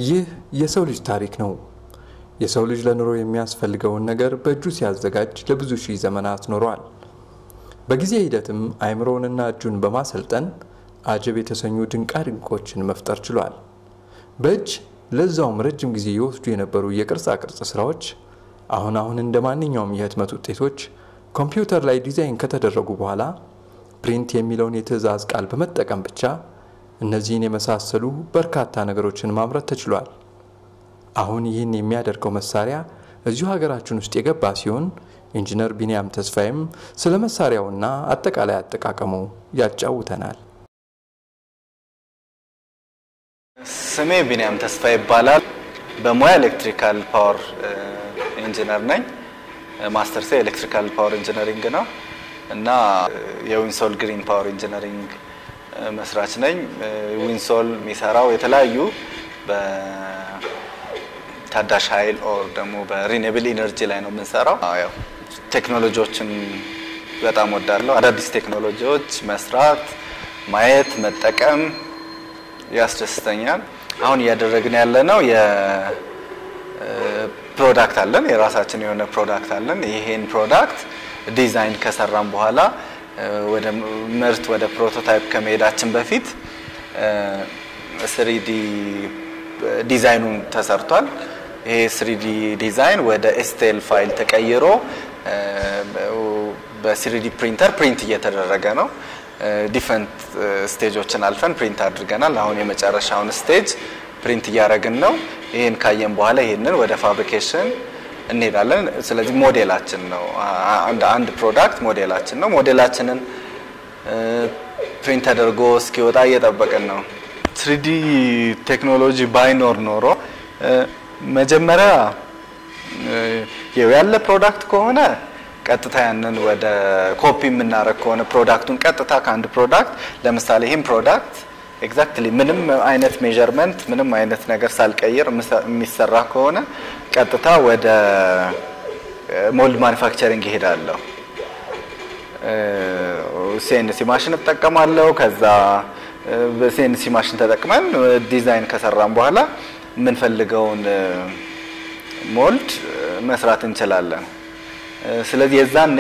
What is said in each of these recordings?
ይህ የሰው ልጅ ታሪክ ነው። የሰው ልጅ ለኑሮ የሚያስፈልገውን ነገር በእጁ ሲያዘጋጅ ለብዙ ሺህ ዘመናት ኖሯል። በጊዜ ሂደትም አእምሮውንና እጁን በማሰልጠን አጀብ የተሰኙ ድንቃ ድንቆችን መፍጠር ችሏል። በእጅ ለዛውም ረጅም ጊዜ ይወስዱ የነበሩ የቅርጻ ቅርጽ ስራዎች አሁን አሁን እንደ ማንኛውም የህትመት ውጤቶች ኮምፒውተር ላይ ዲዛይን ከተደረጉ በኋላ ፕሪንት የሚለውን የትዕዛዝ ቃል በመጠቀም ብቻ እነዚህን የመሳሰሉ በርካታ ነገሮችን ማምረት ተችሏል። አሁን ይህን የሚያደርገው መሳሪያ እዚሁ ሀገራችን ውስጥ የገባ ሲሆን ኢንጂነር ቢንያም ተስፋዬም ስለ መሳሪያውና አጠቃላይ አጠቃቀሙ ያጫውተናል። ስሜ ቢንያም ተስፋ ይባላል። በሙያ ኤሌክትሪካል ፓወር ኢንጂነር ነኝ። ማስተርሴ ኤሌክትሪካል ፓወር ኢንጂነሪንግ ነው እና የዊንሶል ግሪን ፓወር ኢንጂነሪንግ መስራች ነኝ። ዊንሶል የሚሰራው የተለያዩ በታዳሽ ኃይል ኦር ደግሞ በሪኔብል ኢነርጂ ላይ ነው የምንሰራው። ያው ቴክኖሎጂዎችን በጣም ወዳለሁ። አዳዲስ ቴክኖሎጂዎች መስራት፣ ማየት፣ መጠቀም ያስደስተኛል። አሁን እያደረግን ያለ ነው የፕሮዳክት አለን፣ የራሳችን የሆነ ፕሮዳክት አለን። ይሄን ፕሮዳክት ዲዛይን ከሰራን በኋላ ወደ ምርት ወደ ፕሮቶታይፕ ከመሄዳችን በፊት ስሪዲ ዲዛይኑን ተሰርቷል። ይሄ ስሪዲ ዲዛይን ወደ ኤስቴል ፋይል ተቀይሮ በስሪዲ ፕሪንተር ፕሪንት እየተደረገ ነው። ዲፈረንት ስቴጆችን አልፈን ፕሪንት አድርገናል። አሁን የመጨረሻውን ስቴጅ ፕሪንት እያደረግን ነው። ይህን ካየን በኋላ ይህንን ወደ ፋብሪኬሽን እንሄዳለን። ስለዚህ ሞዴላችን ነው አንድ ፕሮዳክት ሞዴላችን ነው። ሞዴላችንን ፕሪንት ተደርጎ እስኪወጣ እየጠበቅን ነው። ትሪዲ ቴክኖሎጂ ባይኖር ኖሮ መጀመሪያ ያለ ፕሮዳክት ከሆነ ቀጥታ ያንን ወደ ኮፒ የምናደርግ ከሆነ ፕሮዳክቱን ቀጥታ ከአንድ ፕሮዳክት ለምሳሌ ይህም ፕሮዳክት ኤግዛክትሊ ምንም አይነት ሜዠርመንት ምንም አይነት ነገር ሳልቀይር የሚሰራ ከሆነ ቀጥታ ወደ ሞልድ ማኒፋክቸሪንግ ይሄዳለሁ። ሲኤንሲ ማሽን እጠቀማለሁ። ከዛ በሲኤንሲ ማሽን ተጠቅመን ዲዛይን ከሰራን በኋላ የምንፈልገውን ሞልድ መስራት እንችላለን። ስለዚህ የዛኔ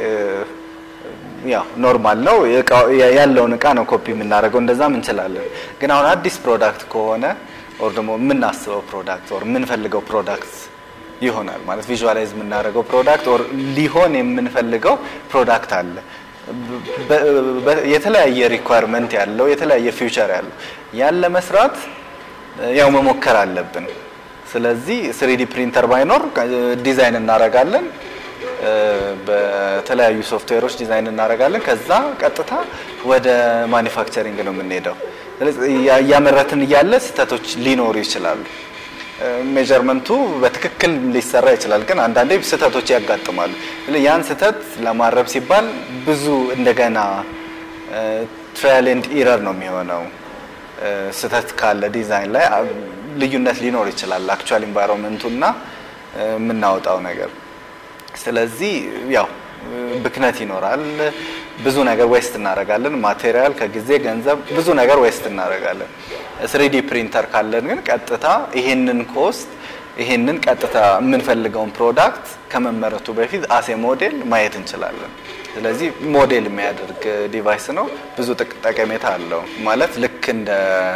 ያው ኖርማል ነው ያለውን እቃ ነው ኮፒ የምናደርገው፣ እንደዛም እንችላለን። ግን አሁን አዲስ ፕሮዳክት ከሆነ ኦር ደግሞ የምናስበው ፕሮዳክት ኦር የምንፈልገው ፕሮዳክት ይሆናል ማለት ቪዥዋላይዝ የምናደርገው ፕሮዳክት ኦር ሊሆን የምንፈልገው ፕሮዳክት አለ። የተለያየ ሪኳየርመንት ያለው የተለያየ ፊውቸር ያለው ያን ለመስራት ያው መሞከር አለብን። ስለዚህ ስሪዲ ፕሪንተር ባይኖር ዲዛይን እናደርጋለን በተለያዩ ሶፍትዌሮች ዲዛይን እናደርጋለን። ከዛ ቀጥታ ወደ ማኒፋክቸሪንግ ነው የምንሄደው። እያመረትን እያለ ስህተቶች ሊኖሩ ይችላሉ። ሜጀርመንቱ በትክክል ሊሰራ ይችላል፣ ግን አንዳንዴ ስህተቶች ያጋጥማሉ። ያን ስህተት ለማረም ሲባል ብዙ እንደገና ትራያል ኤንድ ኢረር ነው የሚሆነው። ስህተት ካለ ዲዛይን ላይ ልዩነት ሊኖር ይችላል፣ አክቹዋል ኢንቫይሮንመንቱ እና የምናወጣው ነገር ስለዚህ ያው ብክነት ይኖራል። ብዙ ነገር ዌስት እናደርጋለን። ማቴሪያል ከጊዜ ገንዘብ፣ ብዙ ነገር ዌስት እናደርጋለን። ስሪዲ ፕሪንተር ካለን ግን ቀጥታ ይሄንን ኮስት ይሄንን ቀጥታ የምንፈልገውን ፕሮዳክት ከመመረቱ በፊት አሴ ሞዴል ማየት እንችላለን። ስለዚህ ሞዴል የሚያደርግ ዲቫይስ ነው። ብዙ ጠቀሜታ አለው። ማለት ልክ እንደ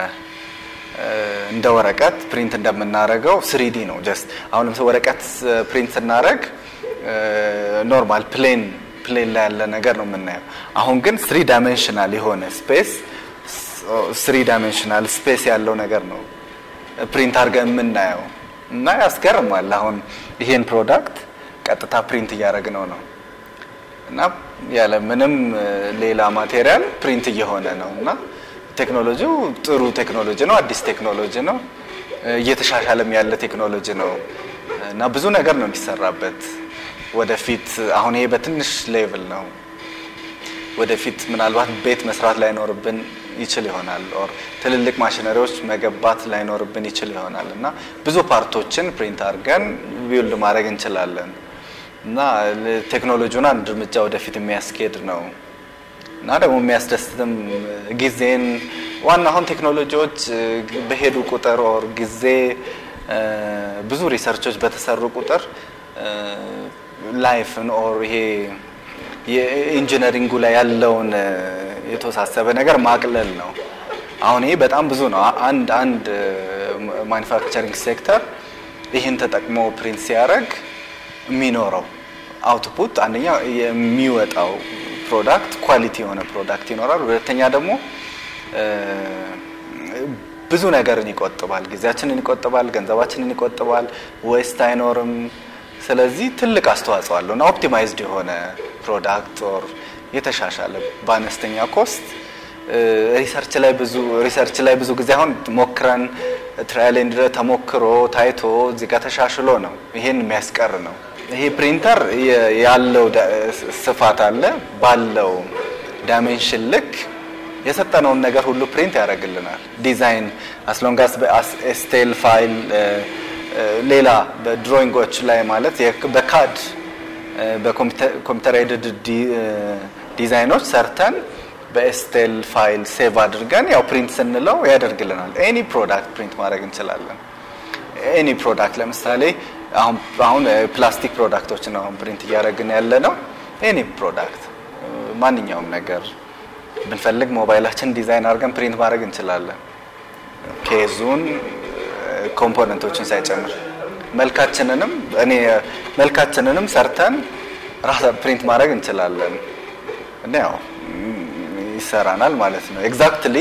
እንደ ወረቀት ፕሪንት እንደምናደርገው ስሪዲ ነው። ጀስት አሁን ለምሳሌ ወረቀት ፕሪንት ስናደርግ ኖርማል ፕሌን ፕሌን ላይ ያለ ነገር ነው የምናየው። አሁን ግን ስሪ ዳይሜንሽናል የሆነ ስፔስ ስሪ ዳይሜንሽናል ስፔስ ያለው ነገር ነው ፕሪንት አድርገን የምናየው እና ያስገርማል። አሁን ይሄን ፕሮዳክት ቀጥታ ፕሪንት እያደረግነው ነው እና ያለ ምንም ሌላ ማቴሪያል ፕሪንት እየሆነ ነው እና ቴክኖሎጂው ጥሩ ቴክኖሎጂ ነው። አዲስ ቴክኖሎጂ ነው። እየተሻሻለም ያለ ቴክኖሎጂ ነው እና ብዙ ነገር ነው የሚሰራበት ወደፊት አሁን ይሄ በትንሽ ሌቭል ነው። ወደፊት ምናልባት ቤት መስራት ላይኖርብን ይችል ይሆናል ኦር ትልልቅ ማሽነሪዎች መገባት ላይኖርብን ይችል ይሆናል እና ብዙ ፓርቶችን ፕሪንት አድርገን ቢውልድ ማድረግ እንችላለን እና ቴክኖሎጂውን አንድ እርምጃ ወደፊት የሚያስኬድ ነው እና ደግሞ የሚያስደስትም ጊዜን ዋና አሁን ቴክኖሎጂዎች በሄዱ ቁጥር ኦር ጊዜ ብዙ ሪሰርቾች በተሰሩ ቁጥር ላይፍን ኦር ይሄ የኢንጂነሪንጉ ላይ ያለውን የተወሳሰበ ነገር ማቅለል ነው። አሁን ይሄ በጣም ብዙ ነው። አንድ አንድ ማኒፋክቸሪንግ ሴክተር ይህን ተጠቅሞ ፕሪንት ሲያደርግ የሚኖረው አውትፑት አንደኛ የሚወጣው ፕሮዳክት ኳሊቲ የሆነ ፕሮዳክት ይኖራል። ሁለተኛ ደግሞ ብዙ ነገርን ይቆጥባል፣ ጊዜያችንን ይቆጥባል፣ ገንዘባችንን ይቆጥባል፣ ዌስት አይኖርም። ስለዚህ ትልቅ አስተዋጽኦ አለው እና ኦፕቲማይዝድ የሆነ ፕሮዳክት ኦር የተሻሻለ በአነስተኛ ኮስት ሪሰርች ላይ ብዙ ሪሰርች ላይ ብዙ ጊዜ አሁን ሞክረን ትራያል ኤንድ ተሞክሮ ታይቶ እዚህ ጋር ተሻሽሎ ነው ይሄን የሚያስቀር ነው። ይሄ ፕሪንተር ያለው ስፋት አለ ባለው ዳይሜንሽን ልክ የሰጠነውን ነገር ሁሉ ፕሪንት ያደርግልናል። ዲዛይን አስሎንጋስ በስቴል ፋይል ሌላ በድሮይንጎች ላይ ማለት በካድ በኮምፒውተር ኤድድ ዲዛይኖች ሰርተን በኤስቴል ፋይል ሴቭ አድርገን ያው ፕሪንት ስንለው ያደርግልናል። ኤኒ ፕሮዳክት ፕሪንት ማድረግ እንችላለን። ኤኒ ፕሮዳክት ለምሳሌ አሁን አሁን ፕላስቲክ ፕሮዳክቶችን አሁን ፕሪንት እያደረግን ያለ ነው። ኤኒ ፕሮዳክት ማንኛውም ነገር ብንፈልግ ሞባይላችን ዲዛይን አድርገን ፕሪንት ማድረግ እንችላለን። ኬዙን ኮምፖነንቶችን ሳይጨምር መልካችንንም እኔ መልካችንንም ሰርተን ራሳ ፕሪንት ማድረግ እንችላለን እና ያው ይሰራናል ማለት ነው። ኤግዛክትሊ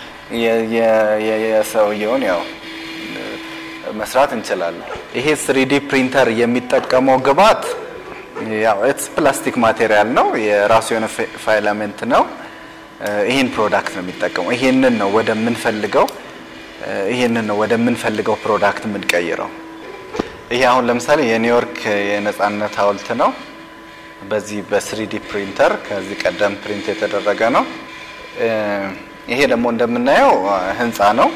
የሰውየውን ያው መስራት እንችላለን። ይሄ ስሪዲ ፕሪንተር የሚጠቀመው ግብዓት ያው ኢትስ ፕላስቲክ ማቴሪያል ነው። የራሱ የሆነ ፋይላሜንት ነው። ይህን ፕሮዳክት ነው የሚጠቀመው። ይሄንን ነው ወደምንፈልገው ይሄንን ነው ወደምንፈልገው ፕሮዳክት የምንቀይረው። ይሄ አሁን ለምሳሌ የኒውዮርክ የነጻነት ሐውልት ነው። በዚህ በስሪዲ ፕሪንተር ከዚህ ቀደም ፕሪንት የተደረገ ነው። ይሄ ደግሞ እንደምናየው ህንፃ ነው።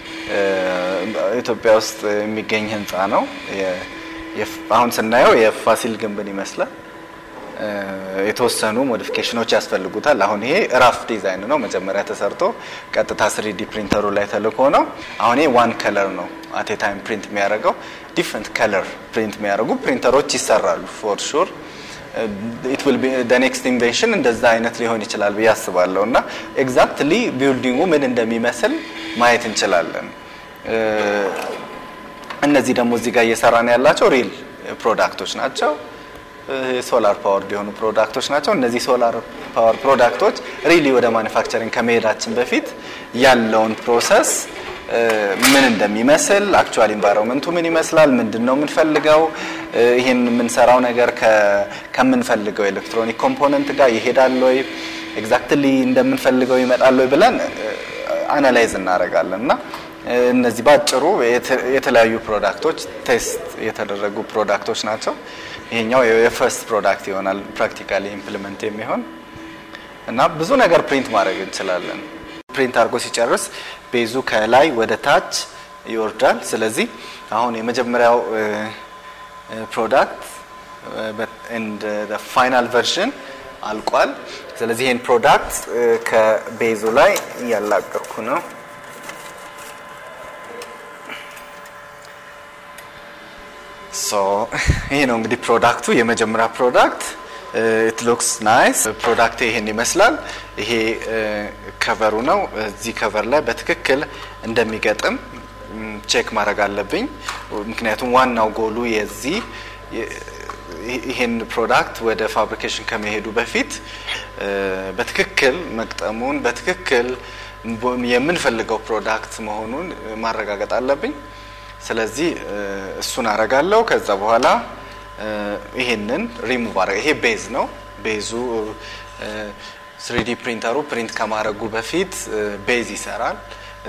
ኢትዮጵያ ውስጥ የሚገኝ ህንፃ ነው። አሁን ስናየው የፋሲል ግንብን ይመስላል። የተወሰኑ ሞዲፊኬሽኖች ያስፈልጉታል። አሁን ይሄ ራፍ ዲዛይን ነው፣ መጀመሪያ ተሰርቶ ቀጥታ ስሪዲ ፕሪንተሩ ላይ ተልኮ ነው። አሁን ይሄ ዋን ከለር ነው አቴ ታይም ፕሪንት የሚያደርገው። ዲፍረንት ከለር ፕሪንት የሚያደርጉ ፕሪንተሮች ይሰራሉ ፎር ሹር ኢት ዊል ቢ ዘ ኔክስት ኢንቬንሽን እንደዛ አይነት ሊሆን ይችላል ብዬ አስባለሁ። እና ኤግዛክትሊ ቢልዲንጉ ምን እንደሚመስል ማየት እንችላለን። እነዚህ ደግሞ እዚህ ጋር እየሰራን ያላቸው ሪል ፕሮዳክቶች ናቸው። ሶላር ፓወር የሆኑ ፕሮዳክቶች ናቸው። እነዚህ ሶላር ፓወር ፕሮዳክቶች ሪሊ ወደ ማኒፋክቸሪንግ ከመሄዳችን በፊት ያለውን ፕሮሰስ ምን እንደሚመስል አክቹዋል ኢንቫይሮንመንቱ ምን ይመስላል፣ ምንድን ነው የምንፈልገው፣ ይህን የምንሰራው ነገር ከምንፈልገው ኤሌክትሮኒክ ኮምፖነንት ጋር ይሄዳል ወይ፣ ኤግዛክትሊ እንደምንፈልገው ይመጣል ወይ ብለን አናላይዝ እናደርጋለን እና እነዚህ ባጭሩ የተለያዩ ፕሮዳክቶች ቴስት የተደረጉ ፕሮዳክቶች ናቸው። ይሄኛው የፈርስት ፕሮዳክት ይሆናል ፕራክቲካሊ ኢምፕሊመንት የሚሆን እና ብዙ ነገር ፕሪንት ማድረግ እንችላለን። ፕሪንት አድርጎ ሲጨርስ ቤዙ ከላይ ወደ ታች ይወርዳል። ስለዚህ አሁን የመጀመሪያው ፕሮዳክት ኤንድ ፋይናል ቨርዥን አልቋል። ስለዚህ ይህን ፕሮዳክት ከቤዙ ላይ እያላቀኩ ነው። ይሄ ነው እንግዲህ ፕሮዳክቱ የመጀመሪያ ፕሮዳክት ኢት ሉክስ ናይስ ፕሮዳክት ይሄን ይመስላል። ይሄ ከቨሩ ነው። እዚህ ከቨር ላይ በትክክል እንደሚገጥም ቼክ ማድረግ አለብኝ። ምክንያቱም ዋናው ጎሉ የዚህ ይሄን ፕሮዳክት ወደ ፋብሪኬሽን ከመሄዱ በፊት በትክክል መግጠሙን በትክክል የምንፈልገው ፕሮዳክት መሆኑን ማረጋገጥ አለብኝ። ስለዚህ እሱን አረጋለሁ። ከዛ በኋላ ይሄንን ሪሙቭ አረጋ። ይሄ ቤዝ ነው። ቤዙ ስሪዲ ፕሪንተሩ ፕሪንት ከማድረጉ በፊት ቤዝ ይሰራል።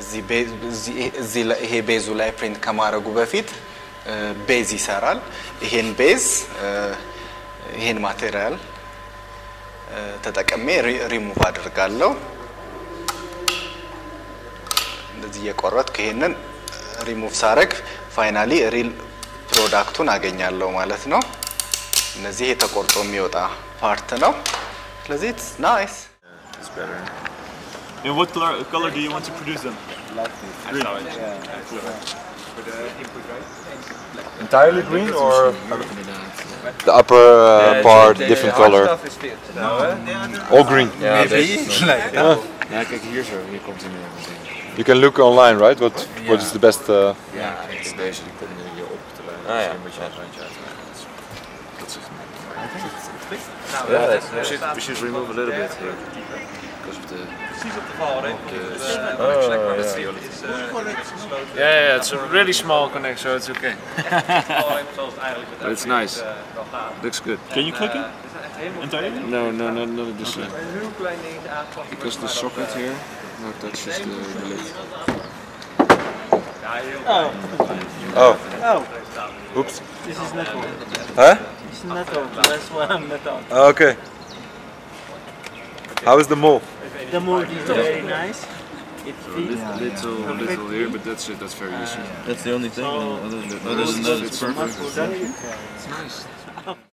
ይሄ ቤዙ ላይ ፕሪንት ከማድረጉ በፊት ቤዝ ይሰራል። ይሄን ቤዝ ይሄን ማቴሪያል ተጠቅሜ ሪሙቭ አድርጋለሁ። እንደዚህ እየቆረጥኩ ይሄንን ሪሙቭ ሳረግ ፋይናሊ ሪል ፕሮዳክቱን አገኛለሁ ማለት ነው። እነዚህ የተቆርጦ የሚወጣ ፓርት ነው። ስለዚህ ናይስ In what color, color do you want to produce them? Green. Entirely green or the upper uh, part different color? All green. Ja, deze. Ja, kijk hier zo, hier komt hij meer meteen. You can look online, right? What what is the best? Uh, Ja, en deze die komt nu hier op te lijnen. Ah, ja. Een beetje een randje uit. Dat is Ja, we should, we should remove a little bit here. Because of the... Yeah, yeah, it's a really small connect, so it's okay. but it's nice. Looks good. Can you click it? Entirely? No, no, no, not this side. Because the socket here, no, touches the, the lid. oh. Oops. This is metal. Huh? It's metal. That's why I'm metal. Okay. How is the mole? The mold is very nice. It fits. Little, little here, but that's it. That's very easy. That's the only thing. Other than, Other than that, it's perfect. perfect. It's nice.